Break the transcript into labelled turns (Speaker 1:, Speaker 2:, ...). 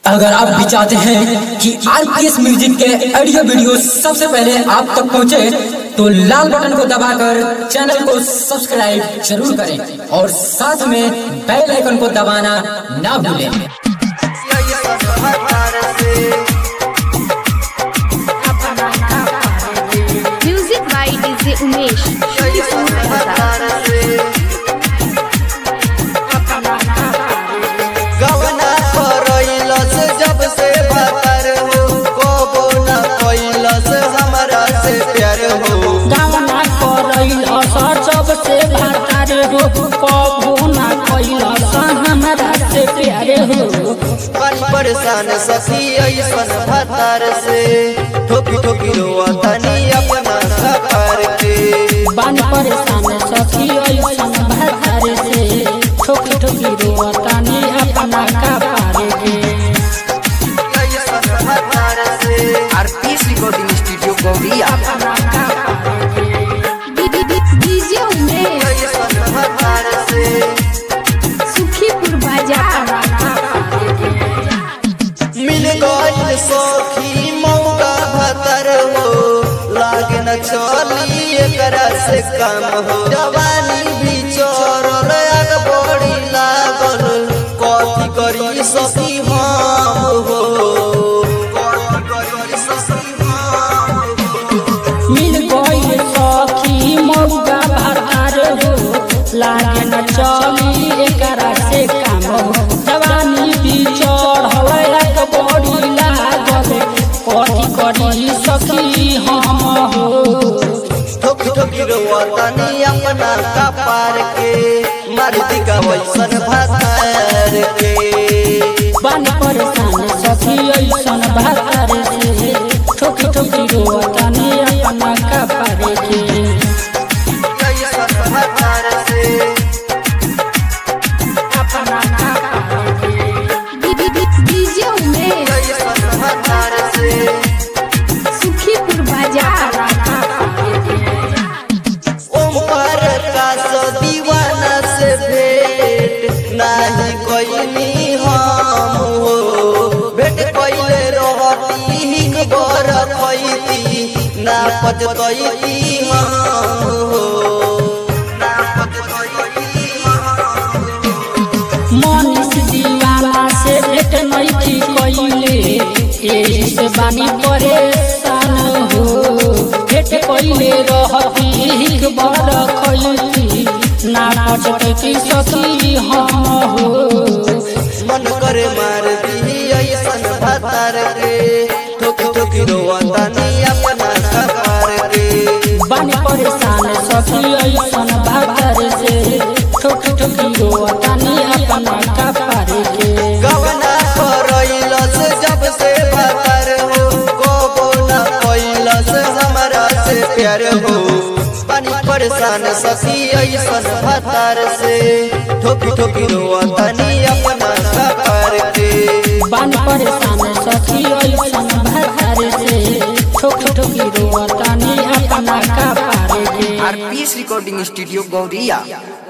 Speaker 1: अगर आप भी चाहते हैं कि आरपीएस म्यूजिक के ऑडियो वीडियो सबसे पहले आप तक पहुंचे, तो लाल बटन को दबाकर चैनल को सब्सक्राइब जरूर करें और साथ में बेल आइकन को दबाना ना भूलें
Speaker 2: music by DJ Umesh Shaktipur बाजार
Speaker 3: गवना करैलस जब से बतर हो कबो न कैलस हमरा से प्यार हो
Speaker 4: गावना करैल असर सबसे भातार हो कबो ना कैल हमरा से प्यार हो
Speaker 3: मन परेशान सखी ऐसन भतार से ठोकी ठोकी रोआ तनी अपना सकार के
Speaker 4: बन परेशान सखी ऐसन भातार से ठोकी ठोकी रोतानी अपना कपार के
Speaker 3: ऐसन भतार से
Speaker 5: RPS recording studio Gauriya
Speaker 2: DJ Umesh
Speaker 3: ऐसन भतार से
Speaker 2: सुखीपुर बाजार
Speaker 3: मिल गइल सखी मौका भतर हो लागे न चली एकरा से काम हो जवानी भी चोरल आग बड़ी लागल कथी करी सखी हम हो कथी करी सखी हम हो
Speaker 4: मिल गई सखी मौका भातार हो लागे न चली एकरा से काम हो जवानी भी चढ़ल एक बड़ी लागल कथी करी सखी हम हो
Speaker 3: ठोक ठोकी रोआ तनी अपना कपार के मार दिका वैसन भतार के
Speaker 4: बन परेशान सखी ऐसन भातार से ठोकी ठोकी रोतानी अपना कपार के
Speaker 3: ऐसन भतार से
Speaker 4: अपना कपार के
Speaker 2: डीजे उमेश
Speaker 3: ऐसन भतार से
Speaker 2: सुखीपुर बाजार
Speaker 3: ओमकार का सो दीवाना से भेंट नाही कोइनी हम हो भेंट कोइले रहती हिक बर खैती ना पचतैती हम हो ना पचतैती हम
Speaker 4: मनीष दीवाना से भेट नहीं कैले एही से बानी परेशान हो भेट कैले रहती हिक बर खैती ना पचती सखी हम हो
Speaker 3: मन करे मार दी ऐसन भतार के ठोक ठोक रोआ तनी अपना सकार के
Speaker 4: बानी परेशान सखी ऐसन भागर से ठोक ठोकी रोतानी अपना कपार के
Speaker 3: गवना करैलस जब से भतर हो कबो न कैलस हमरा से प्यार हो पानी परेशान सखी ऐसन भतार से ठोकी ठोकी रोआ तनी अपना सकार के
Speaker 4: बानी परेशान सखी ऐसन भागर से ठोक ठोकी रोतानी अपना कपार के
Speaker 5: आरपीएस रिकॉर्डिंग स्टूडियो गौरिया